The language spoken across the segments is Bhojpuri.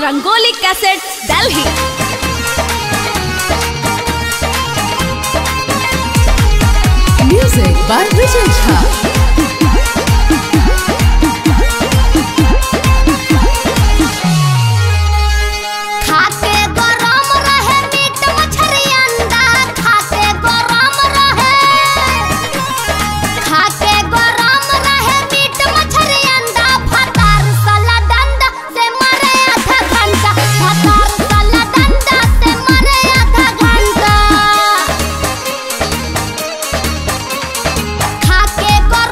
Rangoli cassette Delhi Music by Vijay Jha. खाके गरम रहे मीट मछली अंडा खाके गरम रहे खाके गरम रहे मीट मछली अंडा फतार सला डंडा से मरे आधा घंटा फतार सला डंडा से मरे आधा घंटा खाके गरम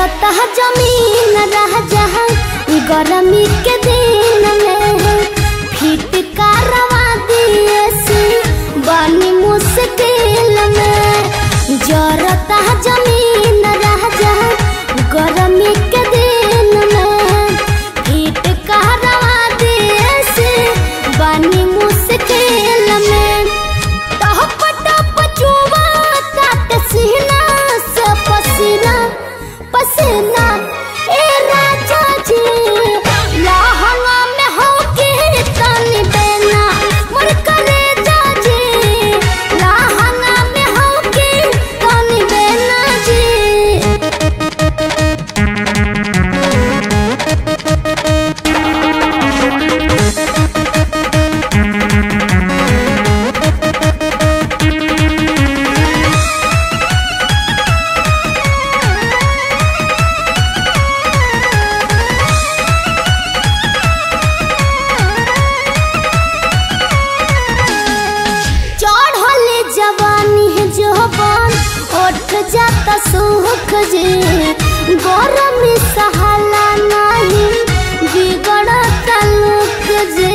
जरता जमीन रह जहाँ गर्मी के दिन में फिट करवा दिए सी बनी मुश्किल में जरता जमीन रह जहाँ गर्मी के दिन में फिट करवा दिए सी बनी मुश्किल में टप टप चुवा तात सीना से पसीना पसीना ए राजा जी लहंगा में हो के तनी बेना मोर करे जाजी लहंगा में हो के तनी बेना जी चढ़ले जवानी है जोबन उठ जाता सुख जे गरम सहाला नहीं बिगड़ता लुक जे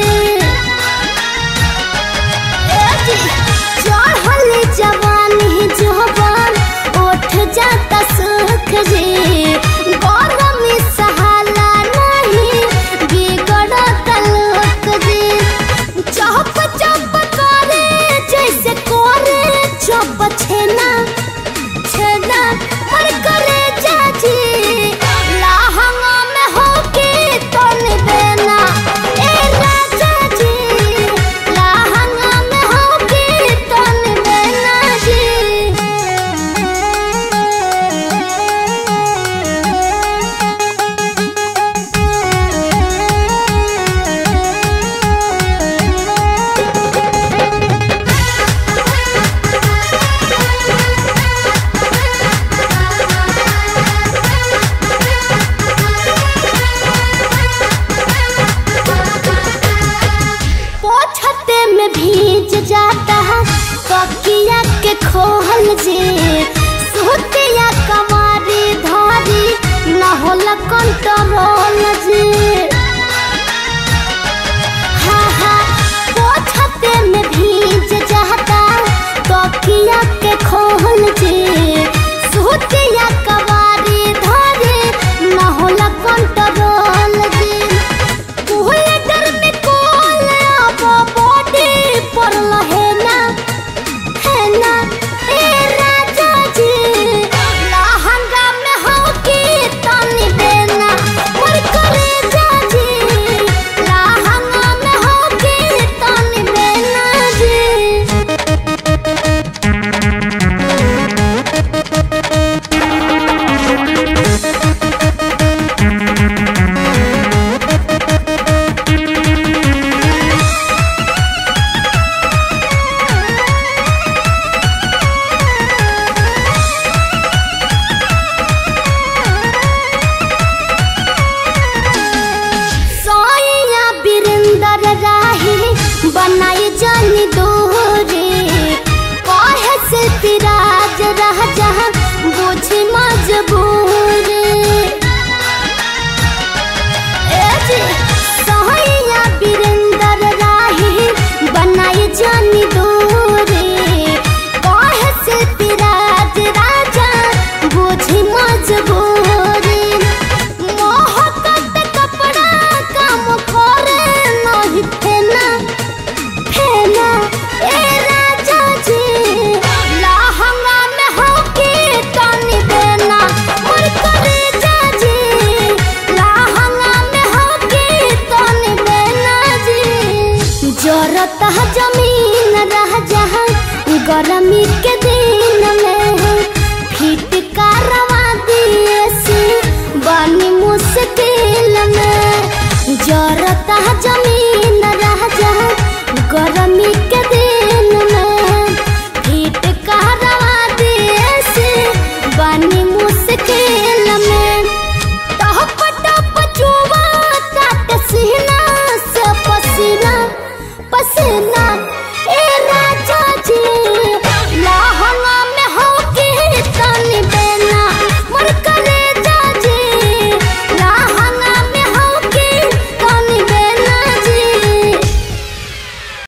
ए जी, चढ़ले जवानी है जोबन उठ जाता सुख जे गरम सहाला नहीं बिगड़ता लुक जे चप चप करे जैसे करे चप छेना छेना पर करे जाजी लहंगा में होके तन देना ए राजा जी लहंगा में होके तन देना पोछते में भीज जाता है तकिया के खोहल जे सुतिया कमारी धारी न होला कंट्रोल जे